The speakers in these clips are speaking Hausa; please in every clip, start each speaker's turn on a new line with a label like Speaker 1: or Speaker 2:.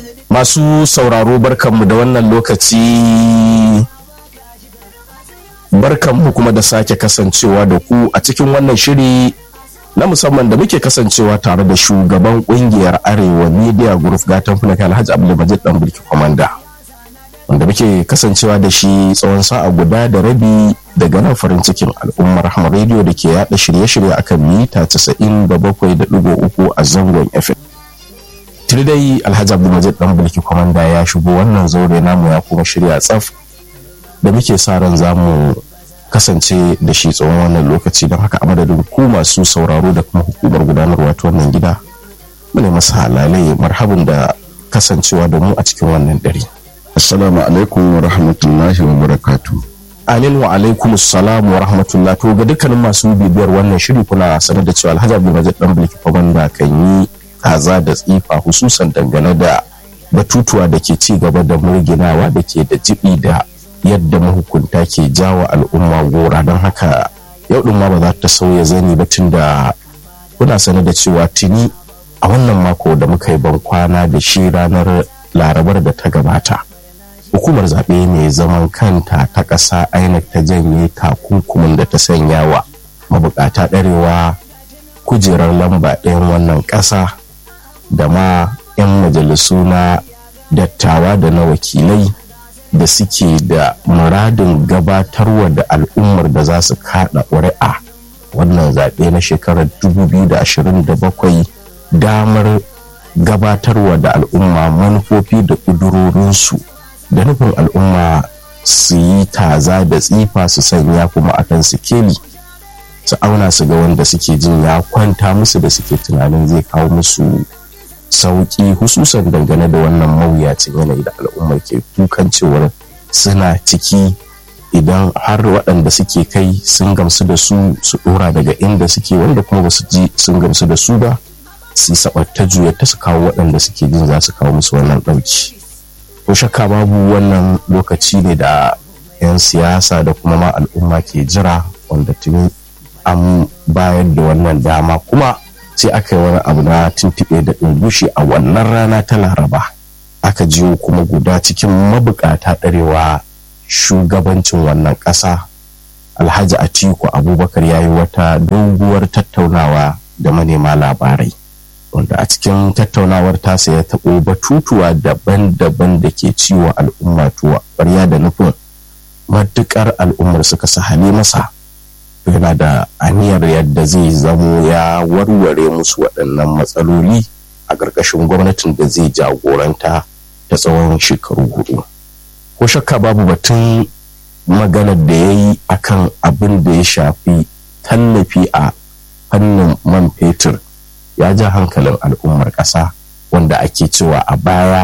Speaker 1: Masu sauraro barkanmu da wannan lokaci barkanmu kuma da sake kasancewa da ku a cikin wannan shiri na musamman da muke kasancewa tare da shugaban kungiyar Arewa Media Group gatan fulaka Alhaji Abdulmajid Dan Bulki Komanda wanda muke kasancewa da shi tsawon sa'a guda da rabi daga nan farin cikin al'ummar Rahama Radio da ke yada shirye-shirye akan mita 97.3 a zangon FM. tuni dai alhaji abdulmajid dan bulki kwamanda ya shigo wannan zaure namu ya kuma shirya tsaf da muke sa ran za mu kasance da shi tsawon wannan lokaci don haka a madadin ku masu sauraro da kuma hukumar gudanarwa ta wannan gida mune masa halalai marhabin da kasancewa da mu a cikin wannan dare
Speaker 2: assalamu alaikum wa rahmatullahi wa barakatu
Speaker 1: amin wa alaikum assalam wa rahmatullah to ga dukkanin masu bibiyar wannan shiri kuna sanar da cewa alhaji abdulmajid dan bulki kwamanda kan yi kaza da tsifa hususan dangane da batutuwa da ke ci gaba da murginawa da ke da jibi da yadda mahukunta ke jawa al'umma gora don haka yau ɗin ma ba za ta sauya zani ba tun da kuna sane da cewa tuni a wannan mako da muka yi ban kwana da shi ranar larabar da ta gabata hukumar zaɓe mai zaman kanta ta ƙasa inec ta janye takunkumin da ta sanya wa mabukata ɗarewa kujerar lamba ɗayan wannan ƙasa da ma 'yan majalisu na dattawa da na wakilai da suke da muradin gabatarwa da al'ummar da za su kaɗa ƙuri'a wannan zaɓe na shekarar 2027 damar gabatarwa da al'umma manufofi da ƙudurorinsu da nufin al'umma su yi taza da tsifa su sanya kuma akan sikeli su auna su ga wanda suke jin ya kwanta musu da suke tunanin zai kawo musu sauƙi hususan dangane da wannan mawuyacin yanayi da al'ummar ke kukan cewar suna ciki idan har waɗanda suke kai sun gamsu da su su ɗora daga inda suke wanda kuma basu ji sun gamsu da su ba su saɓatta juya ta su kawo waɗanda suke jin za su kawo musu wannan ɗauki ko shakka babu wannan lokaci ne da 'yan siyasa da kuma ma al'umma ke jira wanda tuni an bayar da wannan dama kuma sai aka yi wani abu na tuntuɓe da ɗungushi a wannan rana ta laraba aka jiyo kuma guda cikin mabukata ɗarewa shugabancin wannan ƙasa alhaji atiku abubakar ya yi wata doguwar tattaunawa da manema labarai wanda a cikin tattaunawar tasa ya taɓo batutuwa daban-daban da ke ciwo al'umma tuwa ƙwarya da nufin matuƙar al'ummar suka sahale masa yana da aniyar yadda zai zamo ya warware musu waɗannan matsaloli a ƙarƙashin gwamnatin da zai jagoranta ta tsawon shekaru hudu ko shakka babu batun maganar da ya yi akan abin da ya shafi tallafi a fannin man fetur ya ja hankalin al'ummar ƙasa wanda ake cewa a baya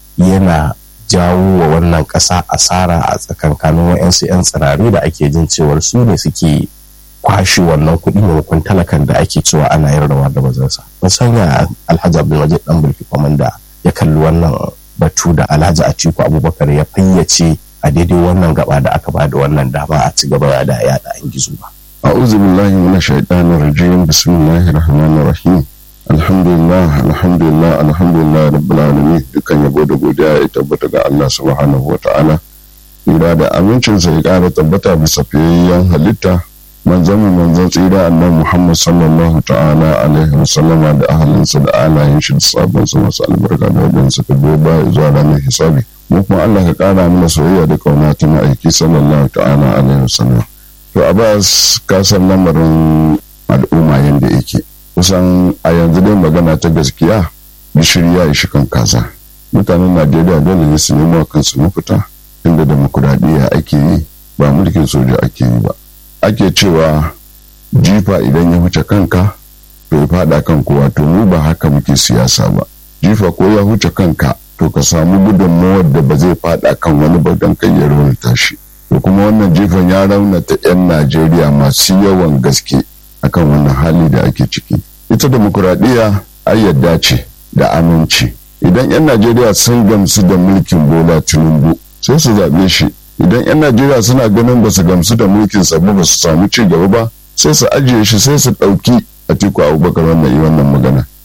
Speaker 1: yana jawo wa wannan ƙasa asara a tsakankanin wa'yansu 'yan tsirari da ake jin cewar su ne suke kwashe wannan kuɗi maimakon talakan da ake cewa ana yin rawa da bazansa ban sanya alhaji abdulmajid dan bulki kwamanda ya kalli wannan batu da alhaji atiku abubakar ya fayyace a daidai wannan gaba da aka bada wannan dama a ci gaba da yada an gizo ba
Speaker 2: a'udhu billahi minash shaitanir rajim bismillahir rahmanir rahim alhamdulillah alhamdulillah alhamdulillah rabbil alamin dukkan yabo da godiya ya tabbata ga Allah subhanahu wa ta'ala ira da amincinsa ya ƙara tabbata bisa fiyayyen halitta manzon mu manzon tsira annabi Muhammad sallallahu ta'ala alaihi wa sallama da ahalinsa da alayin shi da sabon su masu albarka da wadanda suka biyo baya zuwa ranar hisabi mu kuma Allah ka kara mana soyayya da kauna ta ma'aiki sallallahu ta'ala alaihi wa sallam to Abbas ka san lamarin al'umma yanda yake kusan a yanzu dai magana ta gaskiya gishiri ya ishi kan kaza mutanen Najeriya dole ne su nemo kansu mafita inda demokuraɗiyya ake yi ba mulkin soja ake yi ba ake cewa jifa idan ya huce kanka to ya fada kan kowa to mu ba haka muke siyasa ba jifa ko ya huce kanka to ka samu gudunmawar da ba zai fada kan wani ba don kai ya raunata shi to kuma wannan jifan ya raunata 'yan najeriya masu yawan gaske akan wannan hali da ake ciki ita demokuraɗiyya ai yadda ce da aminci idan 'yan najeriya sun gamsu da mulkin bola tinubu sai su zaɓe shi idan 'yan najeriya suna ganin ba su gamsu da mulkin sa ba su samu ci gaba ba sai su ajiye shi sai su ɗauki atiku abubakar wannan yi wannan magana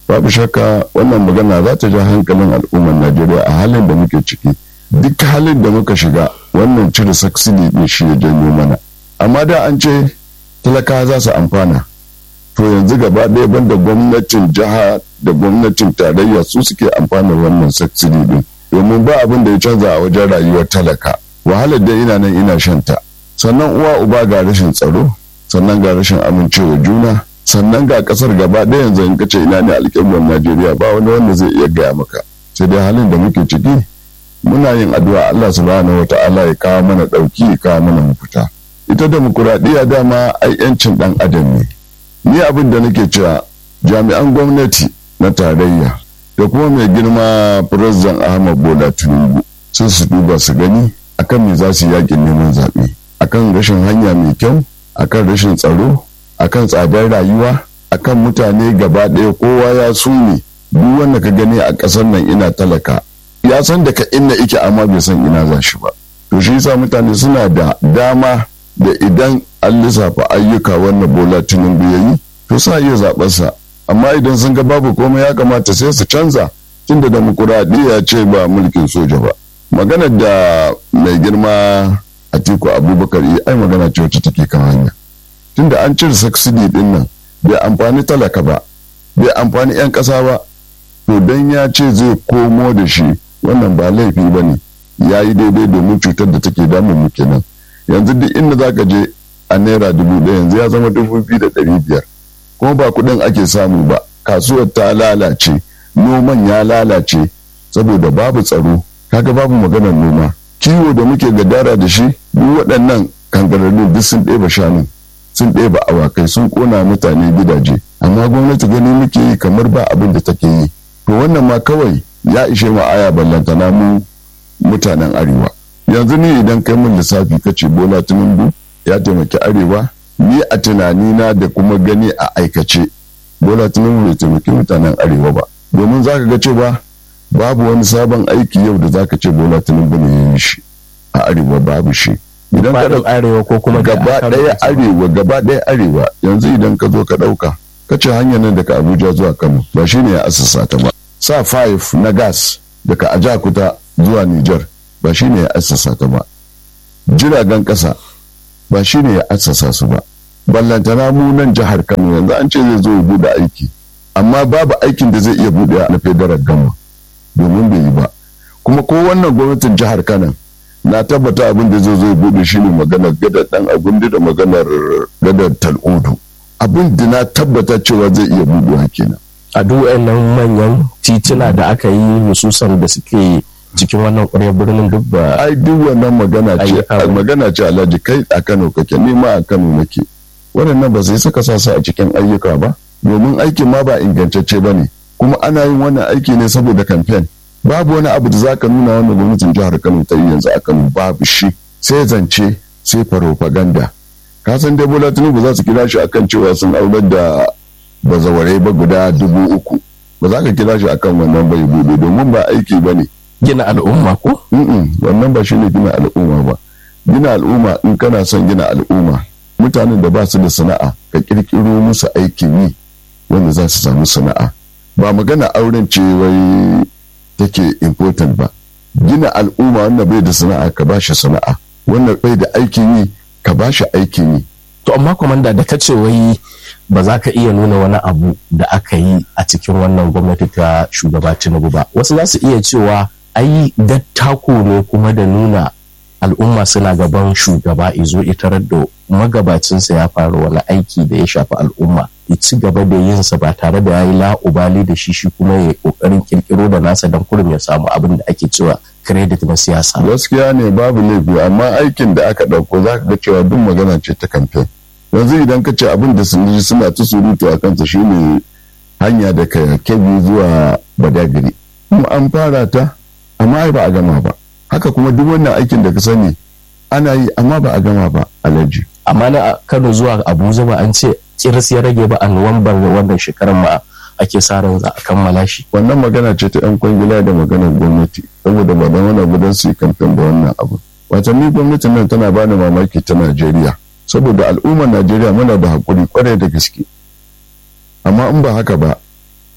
Speaker 2: babu shakka wannan magana za ta ja hankalin al'ummar najeriya a halin da muke ciki duk halin da muka shiga wannan cire saksidi din shi ya janyo mana amma da an ce talaka za su amfana to yanzu gaba ɗaya banda gwamnatin jiha da gwamnatin tarayya su suke amfana wannan saksidi din domin ba abin da ya canza a wajen rayuwar talaka wahalar da ina nan ina shanta sannan uwa uba ga rashin tsaro sannan ga rashin amincewa juna sannan ga kasar gaba ɗaya yanzu in kace ina ne alƙiblar najeriya ba wani wanda zai iya gaya maka sai dai halin da muke ciki muna yin addu'a allah subhanahu wata'ala ya kawo mana ɗauki ya kawo mana mafita ita demokuraɗiyya dama ai yancin ɗan adam ne ni abin da nake cewa jami'an gwamnati na tarayya da kuma mai girma firazan ahmad bola tinubu sun su duba su gani akan me za su yakin neman zaɓe akan rashin hanya mai kyau akan rashin tsaro akan tsadar rayuwa akan mutane gaba ɗaya kowa ya sume duk wanda ka gani a ƙasar nan ina talaka ya san da ka inna ike amma bai san ina za shi ba to shi yasa mutane suna da dama da idan an lissafa ayyuka wannan bola tinubu ya yi to sa iya zaɓarsa amma idan sun ga babu komai ya kamata sai su canza tunda demokuraɗiyya ce ba mulkin soja ba maganar da mai girma atiku abubakar yi ai magana ce wacce take kan hanya tunda an cire subsidy din nan bai amfani talaka ba bai amfani 'yan ƙasa ba to dan ya ce zai komo da shi wannan ba laifi ba ne ya yi daidai domin cutar da take damun mu kenan yanzu duk inda za ka je a naira dubu ɗaya yanzu ya zama dubu biyu da ɗari biyar kuma ba kuɗin ake samu ba kasuwar ta lalace noman ya lalace saboda babu tsaro kaga babu maganar noma kiwo da muke gadara da shi duk waɗannan kangararru duk sun ɗeba shanu sun ɗeba awakai sun ƙona mutane gidaje amma gwamnati gani muke yi kamar ba abin da take yi to wannan ma kawai ya ishe mu aya ballantana mu mutanen arewa yanzu ni idan kai min lissafi kace bola tinubu ya taimaki arewa ni a tunanina da kuma gani a aikace bola tinubu bai taimaki mutanen arewa ba domin zaka ga cewa babu wani sabon aiki yau da zaka ce bola tinubu ne ya yi shi a arewa babu shi
Speaker 1: idan ka arewa ko kuma
Speaker 2: gaba ɗaya arewa gaba ɗaya arewa yanzu idan ka zo ka ɗauka ka ce hanyar nan daga abuja zuwa kano ba shi ne ya asasa ta ba sa 5 na gas daga ajakuta zuwa niger ba shi ne ya asasa ta ba jiragen ƙasa ba shi ne ya assasa su ba ballantana mu nan jihar kano yanzu an ce zai zo ya bude aiki amma babu aikin da zai iya bude na federal gama domin bai yi ba kuma ko wannan gwamnatin jihar kano na tabbata abin da zai zo ya bude shi ne maganar gadar dan agundi da maganar gadar tal'udu abin da na tabbata cewa zai iya budewa kenan
Speaker 1: a duk nan manyan tituna da aka yi hususan da suke cikin wannan ƙwaryar birnin duk ba
Speaker 2: ai duk wannan magana ce magana ce alhaji kai a Kano kake ni ma a Kano nake waɗannan ba sai suka sa su a cikin ayyuka ba domin aikin ma ba ingantacce ba ne kuma ana yin wannan aiki ne saboda kamfen babu wani abu da zaka nuna wannan gwamnatin jihar Kano ta yi yanzu a Kano babu shi sai zance sai farofaganda ka san dai Bola Tinubu za su kira shi akan cewa sun aurar da bazawarai ba guda dubu uku ba za ka kira shi akan wannan bai bude domin ba aiki ba ne
Speaker 1: gina al'umma ko?
Speaker 2: wannan ba shine gina al'umma ba gina al'umma in kana son gina al'umma mutanen da ba su da sana'a ka kirkiro musu aikin yi wanda za su samu sana'a ba magana auren ce wai take important ba gina al'umma wanda bai da sana'a ka ba shi sana'a wanda bai da aikin yi ka ba shi aikin yi
Speaker 1: to amma kwamanda da kace wai ba za ka iya nuna wani abu da aka yi a cikin wannan gwamnati ta shugaba tinubu ba wasu za su iya cewa ai dattako ne kuma da nuna al'umma suna gaban shugaba izo itarar da magabacinsa ya fara wani aiki da ya shafi al'umma ya ci gaba da yinsa ba tare da ya yi la'ubali da shi shi kuma ya kokarin kirkiro da nasa don kurum ya samu abin da ake cewa credit na siyasa
Speaker 2: gaskiya ne babu laifi amma aikin da aka ɗauko za ka ga cewa duk magana ce ta kamfen yanzu idan ka ce abin da sun suna ta surutu a kansa shine hanya da ka kebi zuwa badagiri kuma an fara ta amma ai ba a gama ba haka kuma duk wannan aikin da ka sani ana yi amma ba a gama ba alaji
Speaker 1: amma na kano zuwa abuja ba an ce kiris ya rage ba a nuwambar wannan shekarar ma ake sa ran za a kammala shi
Speaker 2: wannan magana ce ta yan kwangila da maganar gwamnati saboda ba da wani gudan su yi kamfen da wannan abu watanni gwamnatin nan tana bani mamaki ta najeriya saboda al'ummar najeriya muna da haƙuri kwarai da gaske amma in ba haka ba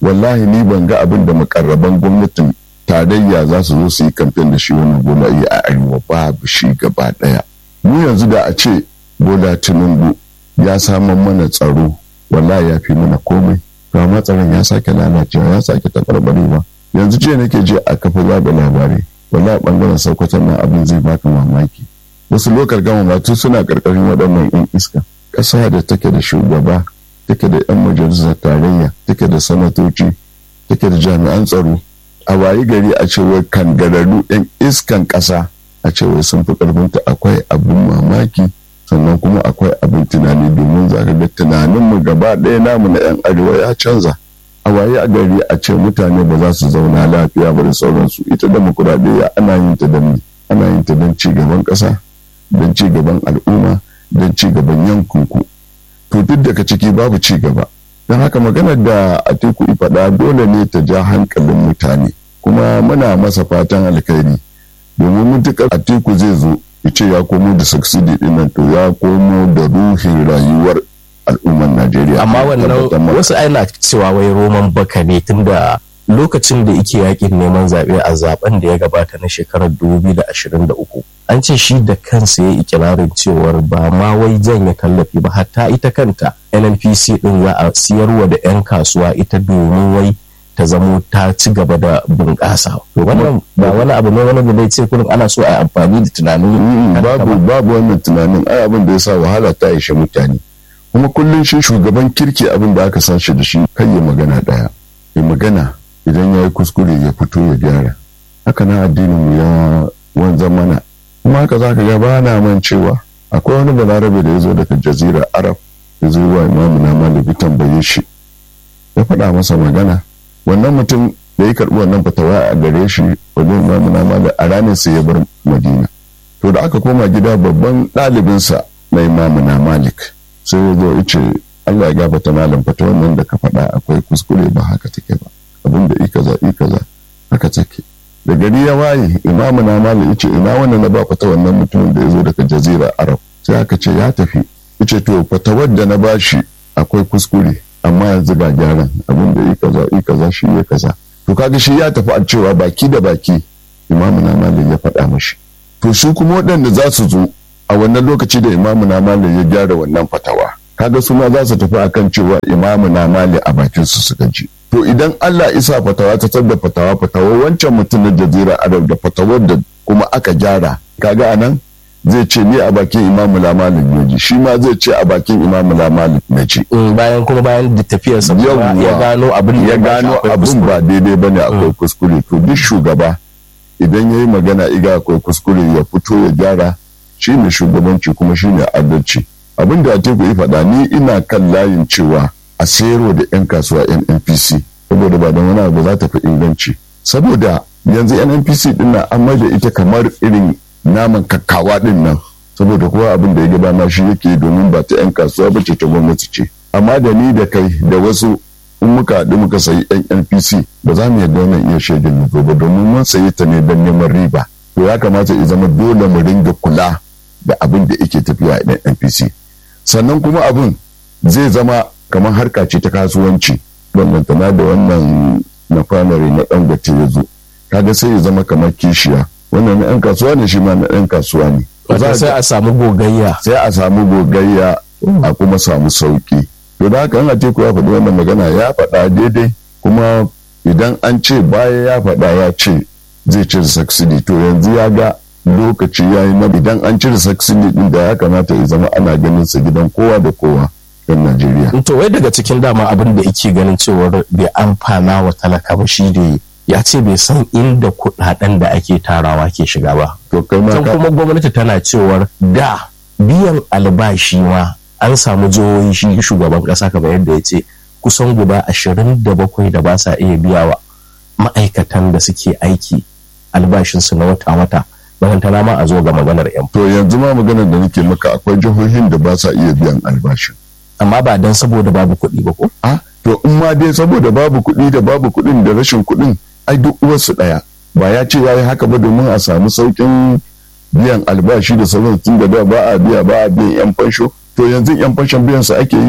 Speaker 2: wallahi ni ban ga abin da makarraban gwamnatin tarayya za su zo su yi kamfen da shi wannan bola yi a arewa babu shi gaba daya mu yanzu da a ce bola tinubu ya samun mana tsaro wallahi ya fi mana komai to amma tsaron ya sake lalacewa ya sake tabarbarewa yanzu jiya nake je a kafa zaɓa labarai wallahi bangaren saukwatan nan abin zai baka mamaki wasu lokal gama matu suna karkashin waɗannan yan iska ƙasa da take da shugaba take da yan majalisar tarayya take da sanatoci take da jami'an tsaro a wayi gari a cewar kangararru yan iskan ƙasa a cewar sun fi ƙarfinta akwai abin mamaki sannan kuma akwai abin tunani domin za ka ga tunaninmu gaba ɗaya namu na 'yan arewa ya canza a waye a gari a ce mutane ba za su zauna lafiya ba da sauransu ita demokuraɗiyya ana yin ta don ana yin ta don cigaban ƙasa don cigaban al'umma don cigaban yankinku to duk daga ciki babu cigaba don haka maganar da atiku faɗa dole ne ta ja hankalin mutane kuma muna masa fatan alkhairi domin mutukar atiku zai zo ce ya komo da succeed din nan to ya komo da ruhin rayuwar al'ummar Najeriya.
Speaker 1: Amma wannan wasu aina cewa wai roman baka ne tunda lokacin da yake yakin neman zaɓe a zaben da ya gabata na shekarar 2023 an ce shi da kansa ya ikirarin cewar ba ma wai janye tallafi ba hatta ita kanta nnpc din za a siyarwa da 'yan kasuwa ita domin wai ta zamo ta ci gaba da bunƙasa to wannan ba wani abu ne wani da zai ce kullum ana so a yi amfani da tunanin
Speaker 2: babu babu wannan tunanin ai abin da ya sa wahala ta ishe mutane kuma kullum shi shugaban kirki abin da aka san shi da shi kai ya magana daya ya magana idan ya yi kuskure ya fito ya gyara haka na addinin mu ya wanzan mana kuma haka za ka ga ba na man cewa akwai wani balarabe da ya zo daga jazirar arab ya zo wa imamu na malibi tambaye shi ya faɗa masa magana wannan mutum da ya karɓi wannan fatawa a gare shi wajen imamu na malik a ranar sai ya bar madina to da aka koma gida babban ɗalibinsa na imamu na malik sai ya zo ya ce allah ya gafata malam fatawar nan da ka faɗa akwai kuskure ba haka take ba abin da ikaza ikaza haka take da gari ya waye imamu na malik ya ce ina wannan na ba fata wannan mutumin da ya zo daga jazira arab sai aka ce ya tafi ya ce to fatawar da na bashi akwai kuskure amma yanzu ga gyaran abin da yi kaza yi kaza shi ya kaza to kaga shi ya tafi a cewa baki da baki imamu na malik ya faɗa mashi to su kuma waɗanda za su zo a wannan lokaci da imamu na malik ya gyara wannan fatawa kaga su ma za su tafi akan cewa imamu na malik a bakin su suka ji to idan Allah isa fatawa ta tabda fatawa fatawa wancan mutum na jazira arab da fatawar da kuma aka gyara kaga anan zai ce ni a bakin imamu lamalin na ji shi ma zai ce a bakin imamu lamalin na ji
Speaker 1: bayan kuma bayan da tafiyarsa ya gano abin
Speaker 2: ya gano abin ba daidai bane akwai kuskure to duk shugaba idan ya yi magana iga akwai kuskure ya fito ya gyara shi ne shugabanci kuma shi ne adalci abin da atiku ya faɗa ni ina kan layin cewa a sayarwa da 'yan kasuwa nnpc saboda ba don wani abu za ta fi inganci saboda yanzu nnpc din nan an da ita kamar irin naman kakkawa din nan saboda kowa abin da ya gaba ma shi yake domin ba ta 'yan kasuwa ba ce ta gwamnati ce amma da ni da kai da wasu in muka haɗu muka sayi yan npc ba za mu yarda wannan iya shaidar mu ba domin mun sayi ta ne don neman riba to ya kamata ya zama dole mu ringa kula da abin da yake tafiya a npc sannan kuma abin zai zama kamar harka ce ta kasuwanci bambantana da wannan na famare na dangote ya zo kaga sai ya zama kamar kishiya wannan na 'yan kasuwa ne shi ma na 'yan kasuwa ne
Speaker 1: sai a samu gogayya
Speaker 2: sai a samu gogayya a kuma samu sauki to da haka an teku ya faɗi wannan magana ya faɗa daidai kuma idan an ce baya ya faɗa ya ce zai cire saksidi to yanzu ya ga lokaci ya yi na idan an cire saksidi din da ya kamata ya zama ana ganin sa gidan kowa da kowa yan Najeriya.
Speaker 1: To wai daga cikin dama abin da yake ganin cewar bai amfana wa talaka ba shi da ya ce bai san inda kuɗaɗen da ake tarawa ke shiga ba.
Speaker 2: To kai ma
Speaker 1: kuma gwamnati tana cewar da biyan albashi ma an samu jihohi shi shugaban ƙasa kamar yadda ya ce kusan guda ashirin da bakwai da ba sa iya biya wa ma'aikatan da suke aiki albashinsu na wata-wata barantana ma a zo ga maganar yan
Speaker 2: to yanzu ma maganar da nake maka akwai jihohin da ba sa iya biyan albashin
Speaker 1: amma ba dan saboda babu kuɗi ba ko
Speaker 2: a to in ma dai saboda babu kuɗi da babu kuɗin da rashin kuɗin ai duk uwarsu ɗaya ba ya ce ya yi haka ba domin a samu sauƙin biyan albashi da sauran tun da ba a biya ba a biyan yan fansho to yanzu yan fanshon biyan su ake yi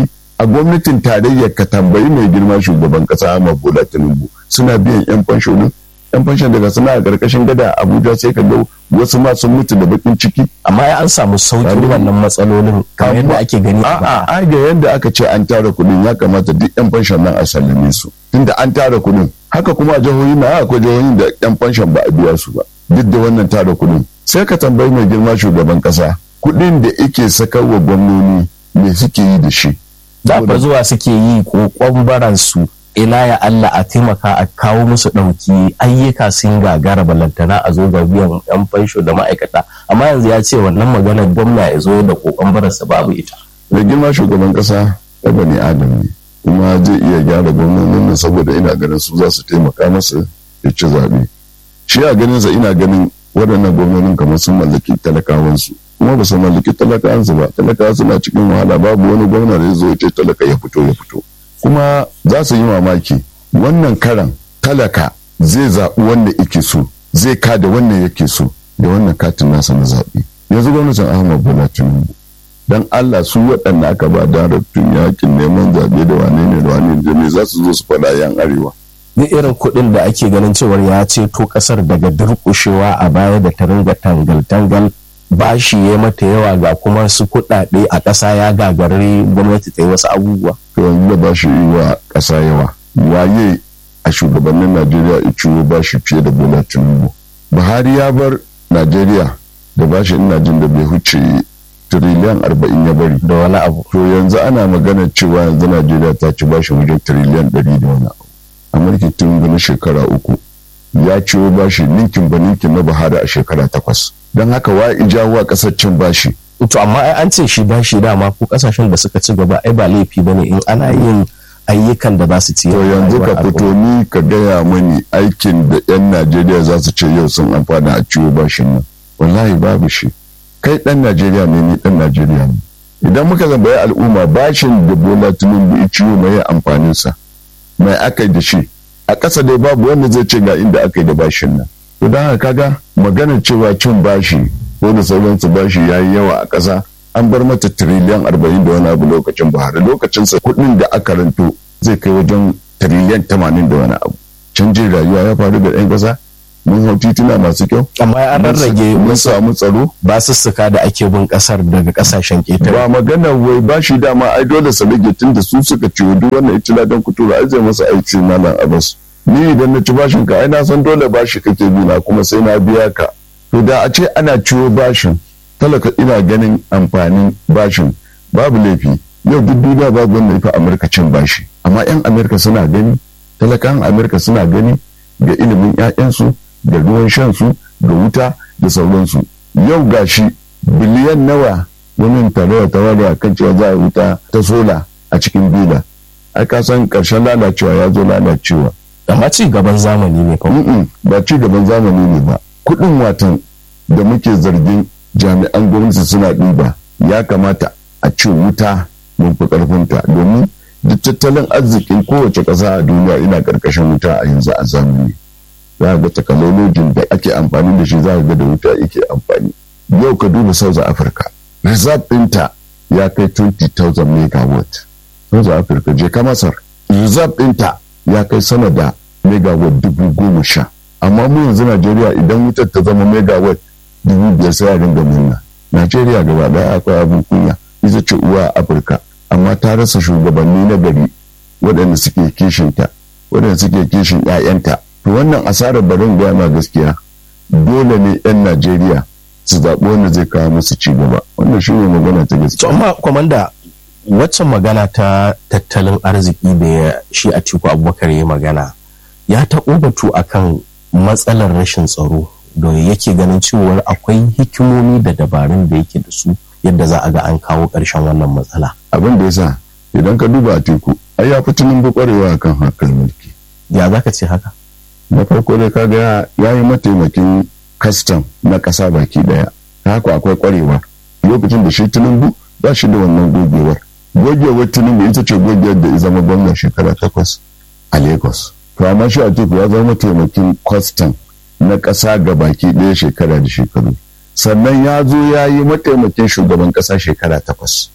Speaker 2: a gwamnatin tarayyar ka tambayi mai girma shugaban kasa Ahmad Bola Tinubu suna biyan yan fansho din yan fansho daga suna a karkashin gada Abuja sai ka ga wasu ma sun mutu da bakin ciki
Speaker 1: amma ya an samu sauƙin wannan matsalolin kamar yadda ake gani a
Speaker 2: a'a ai ga yadda aka ce an tara kuɗin ya kamata duk yan fanshon nan a sallame su tunda an tara kuɗin haka kuma a jihohi na akwai jihohin da yan fanshon ba a biya su ba duk da wannan tara kuɗin sai ka tambayi mai girma shugaban kasa kuɗin da ike sakarwa gwamnoni me suke yi da shi
Speaker 1: da fa zuwa suke yi kokon baransu ila ya Allah a taimaka a kawo musu ɗauki ayyuka sun gagara balantana a zo ga biyan yan fansho da ma'aikata amma yanzu ya ce wannan maganar gwamna ya zo da kokon baransa babu ita
Speaker 2: mai girma shugaban kasa ya bani adam ne kuma zai iya gyara gwamnonin nan saboda ina ganin su za su taimaka masa ya ci zaɓe shi a ganin sa ina ganin waɗannan gwamnonin kamar sun mallaki talakawansu kuma ba su mallaki talakawansu ba talakawa suna cikin wahala babu wani gwamna da ya zo ya ce talaka ya fito ya fito kuma za su yi mamaki wannan karan talaka zai zaɓi wanda yake so zai kada wannan yake so da wannan katin nasa na zaɓe yanzu gwamnatin ahmad bola tinubu dan allah su waɗanda aka ba daraktun yakin neman zaɓe da wane ne da wane ne za su zo su faɗa yan arewa
Speaker 1: ni irin kuɗin da ake ganin cewar ya ceto ƙasar daga durƙushewa a baya da ta ringa tangal-tangal bashi ya mata yawa ga kuma su kuɗaɗe a ƙasa ya gagari gwamnati ta yi wasu abubuwa.
Speaker 2: To yanzu da bashi yi wa ƙasa yawa. Waye a shugabannin Najeriya ya ciwo bashi fiye da Bola Tinubu. Buhari ya bar Najeriya da bashi ina jin da bai huce tiriliyan arba'in ya bari.
Speaker 1: Da wani abu.
Speaker 2: To yanzu ana magana cewa yanzu Najeriya ta ci bashi wajen tiriliyan ɗari da wani abu. A mulki Tinubu na shekara uku ya ciwo bashi ninkin ba ninkin na Buhari a shekara takwas. don haka wa ijawo a kasar cin bashi.
Speaker 1: To amma ai an ce shi bashi dama ko kasashen da suka ci gaba ai ba laifi ba ne in ana yin ayyukan da za su ci.
Speaker 2: To yanzu ka fito ni ka gaya mani aikin da 'yan Najeriya za su ce yau sun amfana a ciwo bashin nan. Wallahi babu shi. Kai ɗan Najeriya ne ni ɗan Najeriya ne. Idan muka zambayi al'umma bashin da Bola Tinubu ya ciwo mai amfaninsa. Mai aka yi da shi. A ƙasa dai babu wanda zai ce ga inda aka yi da bashin nan. to don haka kaga maganar cewa cin bashi ko da sauransu bashi ya yi yawa a ƙasa an bar mata tiriliyan arba'in da wani abu lokacin buhari lokacinsa kuɗin da aka ranto zai kai wajen tiriliyan tamanin da wani abu canjin rayuwa ya faru da ɗan ƙasa mun hau tituna masu kyau
Speaker 1: amma an rarrage
Speaker 2: mun samu tsaro
Speaker 1: ba sussuka da ake bin ƙasar daga ƙasashen ƙetare
Speaker 2: ba magana wai bashi dama ai dole su rage tun da su suka ciwo duk wannan itila don kutura ai zai masa aiki malam abbas ni idan na ci bashin ka ai na san dole bashi kake bi na kuma sai na biya ka to da a ce ana ciwo bashin talaka ina ganin amfanin bashin babu laifi yau duk duniya babu wanda yafi amurka cin bashi amma yan amurka suna gani talakan amurka suna gani ga ilimin 'ya'yansu da ruwan shansu da wuta da sauransu yau gashi biliyan nawa wani tarawa tarawa kan cewa za a wuta ta sola a cikin bila ai ka san karshen lalacewa ya zo lalacewa
Speaker 1: amma ci gaban zamani ne
Speaker 2: kawai ba ci gaban zamani ne ba kudin watan da muke zargin jami'an gwamnati suna ɗiba ya kamata a ce wuta mun fi ƙarfinta domin duk tattalin arzikin kowace ƙasa a duniya ina ƙarƙashin wuta a yanzu a zamani za ga takalolojin da ake amfani da shi za ga da wuta yake amfani yau ka duba south africa reserve ɗinta ya kai 20,000 megawatt south africa je ka masar reserve ɗinta ya kai sama da megawatt dubu goma sha amma mu yanzu najeriya idan wutar ta zama megawatt dubu biyar sai a ringa murna najeriya gaba daya akwai abin kunya ita ce uwa a afirka amma ta rasa shugabanni na gari waɗanda suke kishinta waɗanda suke kishin 'ya'yanta to wannan asarar barin gaya ma gaskiya dole ne 'yan najeriya su zaɓi wanda zai kawo musu ci gaba wannan shi ne magana ta gaskiya
Speaker 1: amma kwamanda waccan magana ta tattalin arziki da shi a tiku abubakar ya magana ya taɓo batu akan matsalar rashin tsaro da yake ganin cewar akwai hikimomi da dabarun da yake da su yadda za a ga an kawo ƙarshen wannan matsala
Speaker 2: abin da yasa idan ka duba a teku ai ya fi tunin kwarewa kan hakan mulki
Speaker 1: ya za ka ce haka
Speaker 2: na farko dai kaga ya yi mataimakin kastam na ƙasa baki daya ta haka akwai kwarewa lokacin da shi tinubu ba shi da wannan gogewar gogewar tinubu ita ce gogewar da ya zama gwamna shekara takwas a lagos to amma shi a teku ya zama mataimakin kwastam na ƙasa ga baki ɗaya shekara da shekaru sannan ya zo ya yi mataimakin shugaban ƙasa shekara takwas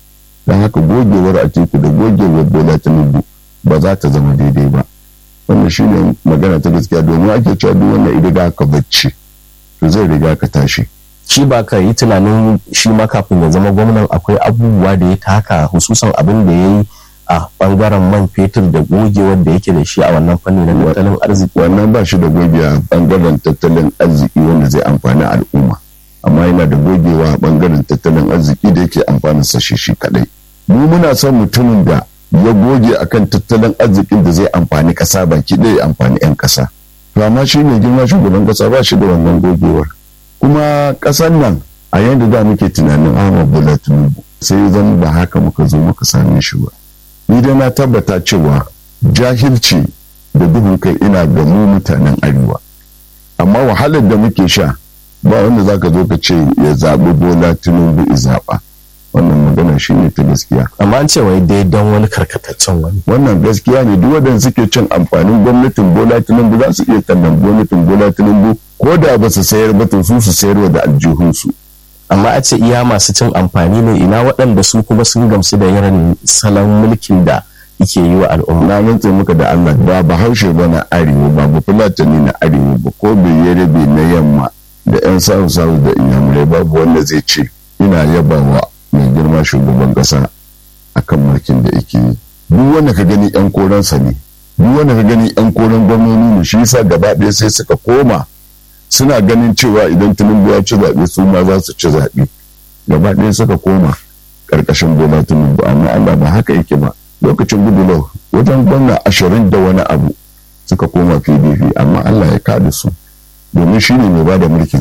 Speaker 2: don haka gogewar a teku da gogewar bola tinubu ba za ta zama daidai ba wannan shine magana ta gaskiya domin ake cewa duk wannan idan da ka bacci to zai riga ka tashi
Speaker 1: shi ba ka yi tunanin shi ma kafin ya zama gwamnan akwai abubuwa da ya taka hususan abin da ya yi a bangaren man fetur da gogewar da yake da shi a wannan fanni na tattalin arziki
Speaker 2: wannan ba shi da gogewa a bangaren tattalin arziki wanda zai amfani al'umma amma yana da gogewa a bangaren tattalin arziki da yake amfanin sa shi shi kadai mu muna son mutumin da ya goge akan tattalin arzikin da zai amfani kasa baki ɗaya amfani 'yan kasa to amma shi ne girma shugaban kasa ba shi da wannan gogewar kuma kasan nan a yadda da muke tunanin Ahmad Bola Tinubu sai zan ba haka muka zo muka same shi ba ni dai na tabbata cewa jahilci da duhun kai ina ga mu mutanen arewa amma wahalar da muke sha ba wanda zaka zo ka ce ya zaɓi Bola Tinubu i zaɓa wannan magana shi ne ta gaskiya
Speaker 1: amma an ce wai dai don wani karkataccen wani
Speaker 2: wannan gaskiya ne duk wadanda suke cin amfanin gwamnatin bola tinubu za su iya tallan gwamnatin bola tinubu ko da ba su sayar ba to su su sayarwa da aljihunsu
Speaker 1: amma a ce iya masu cin amfani ne ina waɗanda su kuma sun gamsu da irin salon mulkin da yake yi wa al'umma
Speaker 2: na rantse muka da Allah ba bahaushe ba na arewa ba ba fulatani na arewa ba ko bai rabe na yamma da yan sahu sahu da inyamurai babu wanda zai ce ina yabawa mai girma shugaban kasa akan mulkin da yake yi duk wanda ka gani yan koransa ne duk wanda ka gani yan koren gwamnoni ne shi yasa gaba ɗaya sai suka koma suna ganin cewa idan tinubu ya ci zaɓe su ma za su ci zaɓe gaba ɗaya suka koma ƙarƙashin bola tinubu amma allah ba haka yake ba lokacin gudulau wajen gwamna ashirin da wani abu suka koma pdp amma allah ya kada su domin shi ne mai ba da mulkin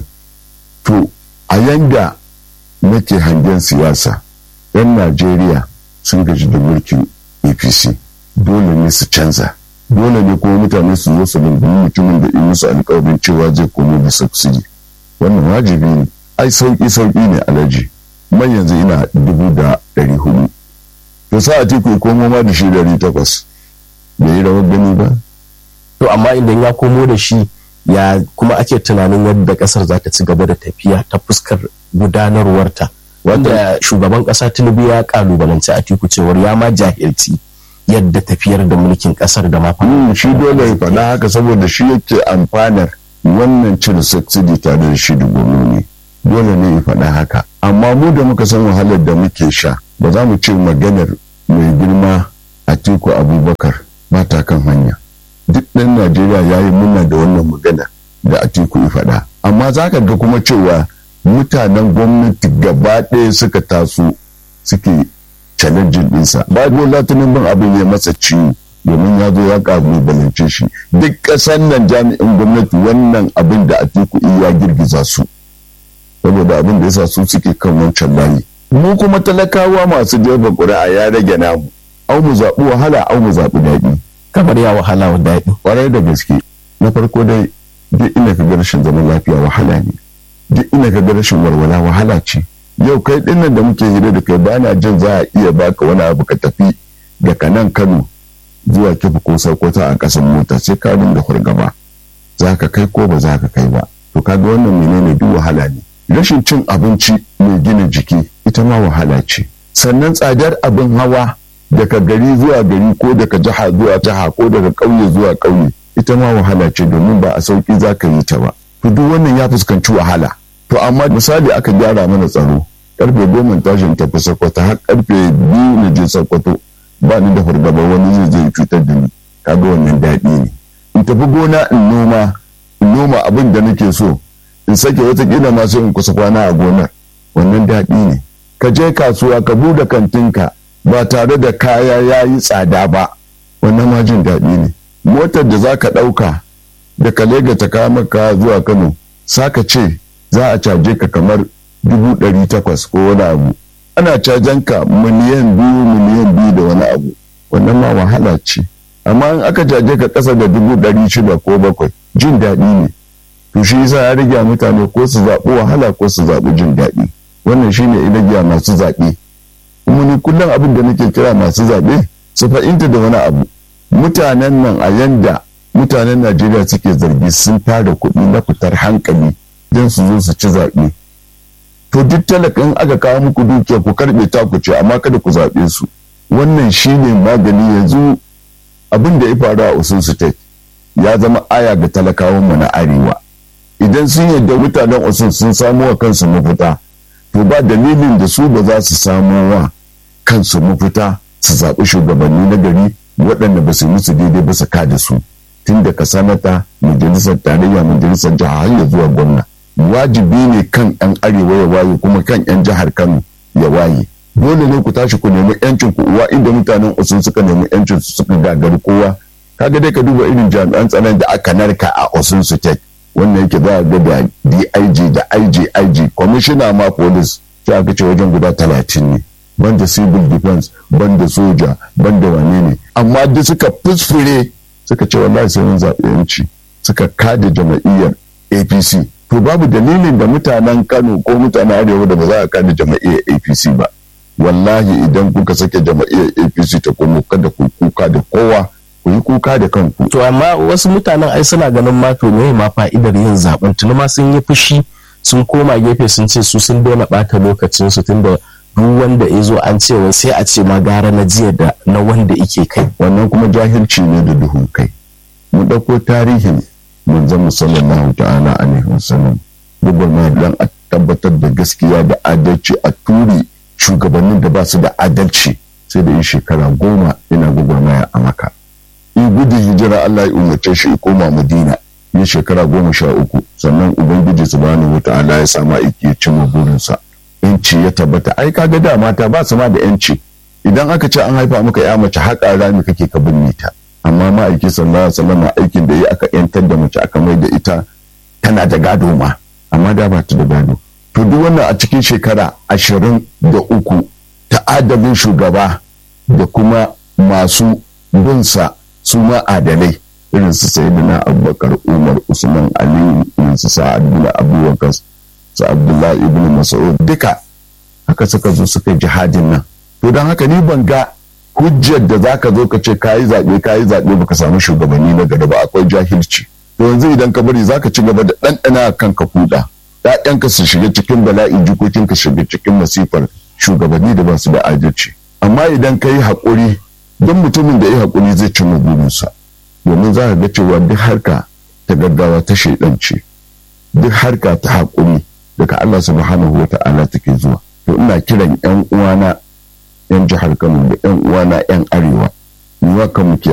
Speaker 2: to a yanda nake hangen siyasa 'yan najeriya sun gaji da mulkin apc dole ne su canza dole ne kuma mutane su zo su lungumi mutumin da in musu alkawarin cewa zai komo da subsidi wannan wajibi ne ai sauki sauki ne alaji man yanzu ina dubu da ɗari hudu to sa a tiku komo ma da shi ɗari takwas bai yi rawar gani ba
Speaker 1: to amma idan ya komo da shi ya kuma ake tunanin yadda kasar za ta ci gaba da tafiya ta fuskar gudanarwarta wanda shugaban kasa tinubu ya kalubalanci a tiku cewar ya ma jahilci yadda tafiyar da mulkin kasar da ma
Speaker 2: shi dole ya faɗa haka saboda shi yake amfanar wannan cire subsidy tare da shi da gwamnati dole ne ya faɗa haka amma mu da muka san wahalar da muke sha ba za mu ce maganar mai girma a tiku abubakar ba ta kan hanya duk ɗan najeriya ya yi muna da wannan magana da atiku ya faɗa amma za ka ga kuma cewa mutanen gwamnati gaba ɗaya suka taso suke challenging ɗinsa ba bola bin abin ya masa ciwo domin ya zo ya kalubalance shi duk ƙasar nan jami'in gwamnati wannan abin da atiku ya girgiza su saboda abin da yasa su suke kan wancan layi mu kuma talakawa masu jefa ƙuri'a ya rage namu au mu zaɓi wahala au mu zaɓi daɗi
Speaker 1: kamar ya wahala wa daɗi
Speaker 2: kwarai da gaske na farko dai duk ina ka ga rashin zaman lafiya wahala ne duk ina ka ga rashin walwala wahala ce yau kai dinnan da muke hira da kai bana jin za a iya baka wani abu ka tafi daga nan kano zuwa kifi ko sokoto a ƙasan mota sai ka dinga fargaba za ka kai ko ba za ka kai ba to kaga wannan menene duk wahala ne rashin cin abinci mai gina jiki ita ma wahala ce sannan tsadar abin hawa daga gari zuwa gari ko daga jiha zuwa jiha ko daga ƙauye zuwa ƙauye ita ma wahala ce domin ba a sauki za ka yi ta ba to duk wannan ya fuskanci wahala to amma misali aka gyara mana tsaro karfe goma tashin tafi sakwato har karfe biyu na je sakwato ba ni da fargaba wani zai je cutar da ni kaga wannan daɗi ne in tafi gona in noma in noma abin da nake so in sake watakila ma sai in kusa kwana a gonar wannan daɗi ne ka je kasuwa ka buɗe kantinka ba tare da kaya ya yi tsada ba wannan ma jin daɗi ne motar da za ka ɗauka da ka lega ta kawo maka zuwa kano saka ce za a caje ka kamar dubu ɗari takwas ko wani abu ana cajen ka miliyan biyu miliyan biyu da wani abu wannan ma wahala ce amma in aka caje ka ƙasa da dubu ɗari shida ko bakwai jin daɗi ne to shi yasa ya rage mutane ko su zaɓi wahala ko su zaɓi jin daɗi wannan shine ina masu zaɓe kuma ni kullum abin da nake kira masu zaɓe su fahimta da wani abu mutanen nan a yanda mutanen najeriya suke zargi sun tara kuɗi na fitar hankali don su zo su ci zaɓe to duk talakan aka kawo muku dukiya ku karbe ta ku ce amma kada ku zaɓe su wannan shine magani yanzu abin da ya faru a Osun State ya zama aya ga talakawan mu na arewa idan sun yadda mutanen Osun sun samo wa kansu mafita to ba dalilin da su ba za su samo wa kansu mafita su zaɓi shugabanni na gari waɗanda ba su musu daidai ba su kada su tun daga sanata majalisar tarayya majalisar jiha har ya zuwa gwamna wajibi ne kan 'yan arewa ya waye kuma kan 'yan jihar kano ya waye dole ne ku tashi ku nemi yancin ku uwa inda mutanen usun suka nemi yancin su suka gagari kowa kaga dai ka duba irin jami'an tsaron da aka narka a osun state wannan yake za a ga da dig da igig kwamishina ma police sai aka ce wajen guda talatin ne banda civil defense banda soja banda wane ne amma duk suka fusfure suka ce wallahi sai mun zaɓi yanci suka kada jama'iyyar apc to babu dalilin da mutanen kano ko mutanen arewa da ba za a kada jama'iyyar apc ba wallahi idan kuka sake jama'iyyar apc ta komo kada ku kuka da kowa ku yi kuka da kanku
Speaker 1: to amma wasu mutanen ai suna ganin ma to me ma fa'idar yin zaben tuni ma sun yi fushi sun koma gefe sun ce su sun daina bata lokacin su tunda duk wanda ya zo an ce wai sai a ce ma gara na jiya da na wanda ike kai
Speaker 2: wannan kuma jahilci ne da duhun kai mu ɗauko tarihin manzon sallallahu ta'ala alaihi wasallam gwagwarmaya don a tabbatar da gaskiya da adalci a turi shugabannin da ba su da adalci sai da yi shekara goma ina gwagwarmaya a maka in gudun hijira Allah ya umarce shi ya koma madina ya shekara goma sha uku sannan ubangiji subhanahu wa ta'ala ya sama iki ya cimma burinsa yanci ya tabbata ai kaga da mata ba su ma da yanci idan aka ce an haifa maka ya mace haƙa rami kake ka binne ta amma ma'aiki sallallahu alaihi wasallam aikin da ya aka yantar da mace aka mai da ita tana da gado ma amma da ba ta da gado to duk wannan a cikin shekara ashirin da uku ta adabin shugaba da kuma masu binsa su ma adalai irin su sayyidina abubakar umar usman ali irin su sa'ad bin abubakar su abdullahi ibn mas'ud duka haka suka zo suka jihadin nan to don haka ni ban ga hujjar da zaka zo ka ce kayi zaɓe kayi zaɓe baka samu shugabanni na gari ba akwai jahilci to yanzu idan ka bari zaka ci gaba da ɗanɗana kanka kuɗa ‘ya'yanka su shiga cikin bala'in jikokinka shiga cikin masifar shugabanni da ba su da adalci amma idan ka yi haƙuri don mutumin da ya haƙuri zai ci burinsa domin za ka ga cewa duk harka ta gaggawa ta shaidanci duk harka ta haƙuri daga Allah subhanahu wa ta'ala take zuwa to ina kiran yan uwana yan jihar Kano da yan uwana yan arewa ni wa kan